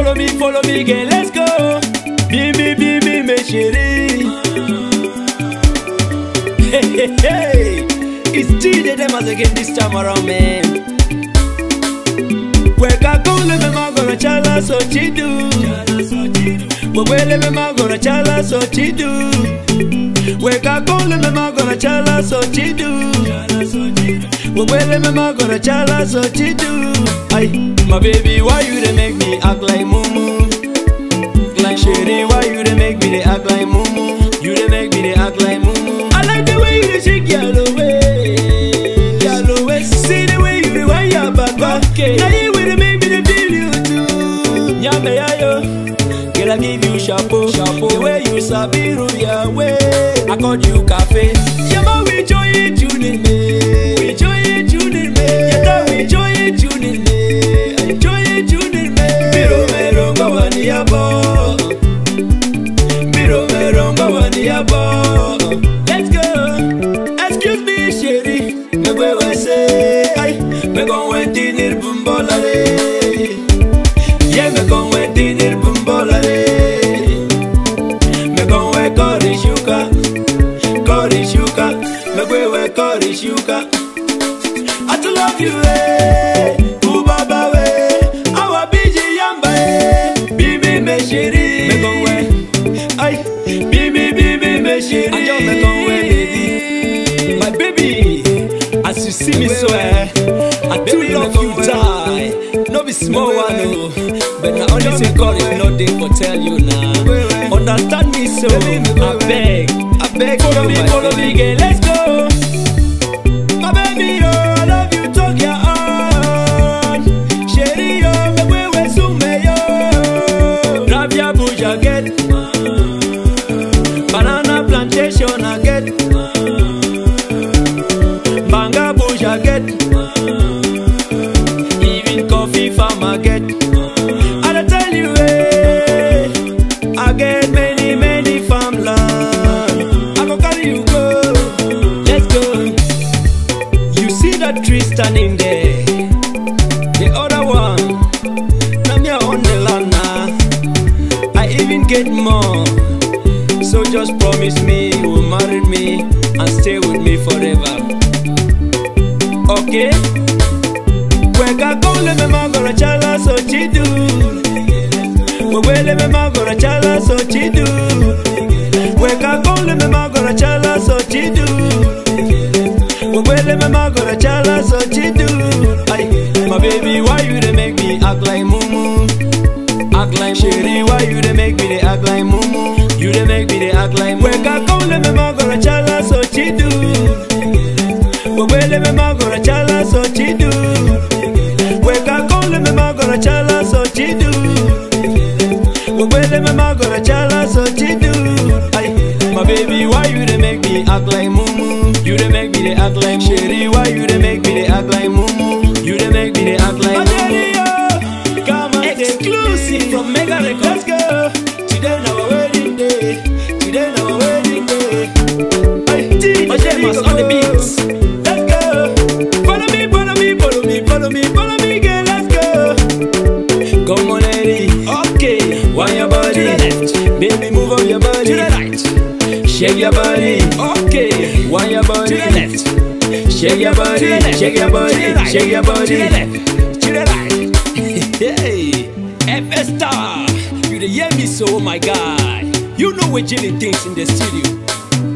follow me, follow me, girl, let's go. Be me, be me, me chérie. Hey, hey, hey. It's DJ them as again this time around, man. Weka kule me magora chala so chidu. Wewele me magora chala so chidu. Weka kule me magora chala so chidu. Wewele me magora chala so chidu. Ay, my baby, why you dey make me act like mumu? Like Sherry, why you dey make me dey act like mumu? You dey make me dey act like mumu. I like the way you dey shake your away, your away. See the way you dey wind your back, okay. Now you will make me dey feel you too. Nyame yayo, girl I give you chapeau, chapeau. The way you sabi rule your way, I called you cafe. Yama we join it, tuning me, we join it, tuning me. Yada we join it, tuning me, enjoy it, tuning me. Miro mero ngawani yabo. Miro mero ngawani yabo. Let's go. Excuse me, chérie. Me we we say, ay, me gon we dinner bumbolare. Yeah, me gon we dinner bumbolare. Me gon we curry shuka, curry shuka. Me we we curry shuka. I to love you, eh. Ubaba we, awa biji yamba eh. Bibi me chérie, me gon we, ay, bibi bibi me chérie. Ajo me gon we baby, my baby. As you see me so eh, I do love you die. No be small one oh, but na only say God is not there for tell you now. Understand me so, I beg, I beg follow me, follow me, girl, let's go. My baby, oh, I love you, talk your own. Sherry, oh, me we we sume, yo. Grab your bush, I get. Banana plantation, I get. Banga bush, I get. Even coffee farm, I get. I dey tell you, eh, I get many, many farmland. I go carry you go. Let's go. You see that tree standing there? The other one, now me I own the land now. I even get more. So just promise me you will marry me and stay with me forever. Okay? Weka kule me magora chala so chidu. Wewele me magora chala so chidu. Weka kule me magora chala so chidu. Wewele me magora chala so chidu. Ay, my baby, why you dey make me act like mumu? Act like Sherry, why you dey make me dey act like mumu? You dey make me dey act like mumu. Weka kule me magora chala so chidu. Wewele me magora chala so chidu. Weka kule me magora chala so chidu. Wewele me magora chala so chidu. Ay, my baby, why you dey make me act like mumu? You dey make me dey act like Sherry, why you dey make me dey act like mumu? You dey make me dey act like mumu. Come on, exclusive from Mega Records. Let's go. Today na our wedding day. Today na our wedding day. Ay, Majemas on the beats. Let's go. Follow me, follow me, follow me, follow me, follow me, girl. Let's go. Come on, lady. Okay. Wind your body. To the left. Baby, move up your body. To the right. Shake your body. Okay. Wind your body. To the left. Shake your body. To the left. Shake your body. To the right. Shake your body. To the left. To the right. hey. FS Star. You the hear me so, oh my God. You know we're chilling things in the studio.